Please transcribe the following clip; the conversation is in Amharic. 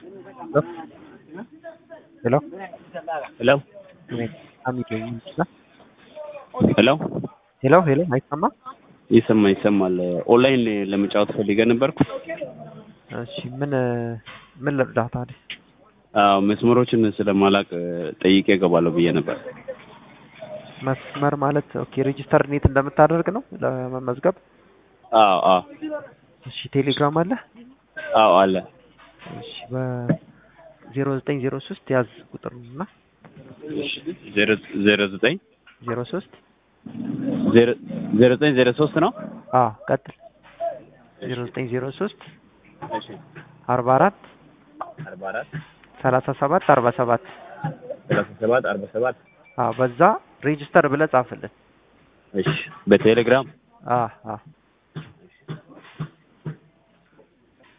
ሄሎ ሄሎ ሄሎ ሄሎ ሄሎ አይሰማም? ይሰማ ይሰማል። ኦንላይን ለመጫወት ፈልገ ነበርኩ። እሺ ምን ምን ልርዳህ ታዲያ? አዎ መስመሮችን ስለማላቅ ጠይቄ እገባለሁ ብዬ ነበር። መስመር ማለት ኦኬ ሬጂስተር ኔት እንደምታደርግ ነው ለመመዝገብ? አዎ አዎ እሺ ቴሌግራም አለ? አዎ አለ። እሺ በዜሮ ዘጠኝ ዜሮ ሶስት ያዝ ቁጥር እና ዜሮ ዜሮ ዘጠኝ ዜሮ ሶስት ዜሮ ዜሮ ዘጠኝ ዜሮ ሶስት ነው። አዎ ቀጥል ዜሮ ዘጠኝ ዜሮ ሶስት አርባ አራት አርባ አራት ሰላሳ ሰባት አርባ ሰባት ሰላሳ ሰባት አርባ ሰባት አዎ በዛ ሬጂስተር ብለህ ጻፍልን። እሺ በቴሌግራም አዎ አዎ